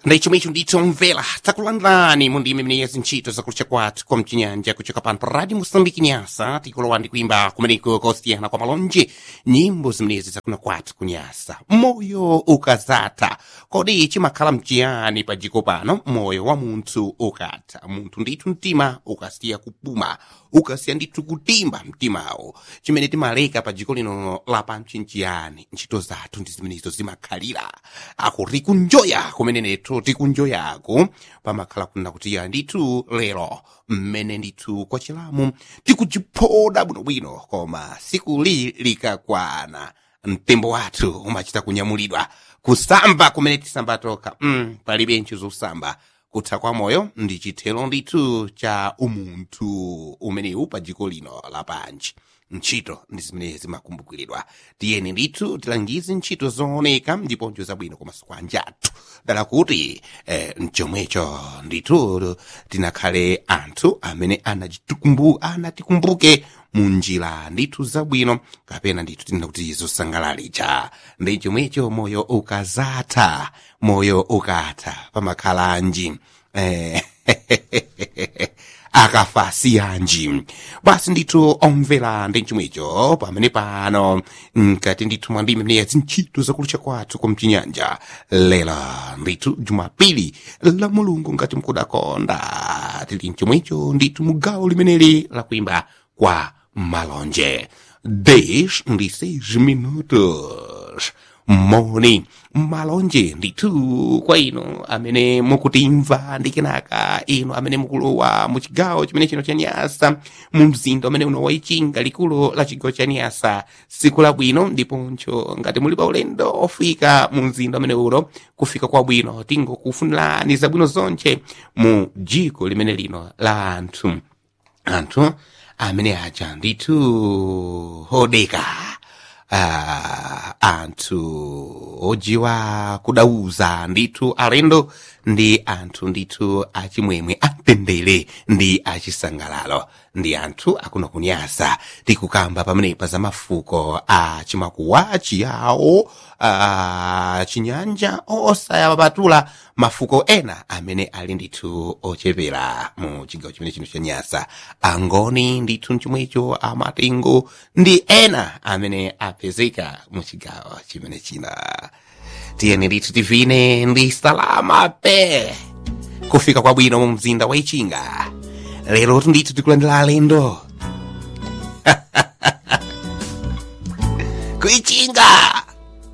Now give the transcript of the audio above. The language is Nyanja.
ndaichomwe icho ndithu omvera takulandirani mu ndime imene zintchito zakulucha kwathu kwa mchinyanja kuchoka pano pa radio mosambiki nyasa tikulowa ndi kuimba kumeneko kosiyana kwa malonje nyimbo zimenezi zakuna kwathu kunyasa moyo ukazatha kodi chimakhala mchiyani pa jiko pano moyo wa munthu ukatha munthu ndithu mtima ukasiya kupuma ukasiya ndithu kutimba mtimawo chimene timaleka pa jiko lino lapansi nchiyani ntchito zathu ndi zimenezo zimakhalira akuti kunjoya kumene nethu tikunjoyako pamakhala kuna kuti ya ndithu lero mmene ndithu kwa chilamu tikuchiphoda bwinobwino koma sikuli likakwana mtembo wathu umachita kunyamulidwa kusamba kumene tisamba toka mm, palibe ntchito zosamba kutha kwa moyo ndi chithero ndithu cha umunthu umenewu pa jiko lino lapansi ntchito ndi zimene zimakumbukiridwa tiyeni ndithu tilangize ntchito zooneka ndiponso zabwino komanso kwa anjathu dala kuti eh, mchomwecho ndithu tinakhale anthu amene anatikumbu, anatikumbuke mu njira ndithu zabwino kapena ndithu tinena kuti zosangalalitsa ndi chomwecho moyo ukazatha moyo ukatha pamakhalanji eh, akafasiyanji basi ndithu omvera ndi chomwecho pamene pano nkati ndithu mwa ndime mneya zintchito zakulucha kwathu kwa mchinyanja lero ndithu jumapili la mulungu ngati mkudakonda tili mchomwecho ndithu mugawo limeneli la kuimba kwa malonje dez ndi seis minutos moni malonje ndithu kwa inu amene mukutimva ndi kenaka inu amene mukulowa mu chigawo chimene chino cha nyasa mu mzinda umene uno waichinga likulu la chigawo cha nyasa siku labwino ndiponso ngati muli pa ulendo ofika mu mzinda umene uno kufika kwabwino tingokufunirani zabwino zonche mu jiko limene lino la anthu anthu amene aja ndithu hodeka uh, anthu ojiwa kudauza ndithu alendo ndi anthu ndithu achimwemwe amtendere ndi achisangalalo ndi anthu akuno kunyasa tikukamba pamenepa za mafuko a chimakuwa chiyawo a chinyanja osayapatula mafuko ena amene ali ndithu ochepera mu chigawo chimene chino cha nyasa angoni ndithu chomwecho amatengo ndi ena amene apezeka mu chigawo chimene china tiyeni ndithu tivine ndi salama pe kufika kwabwino mu mzinda wa ichinga lero ndithu tikulandira alendo kuichinga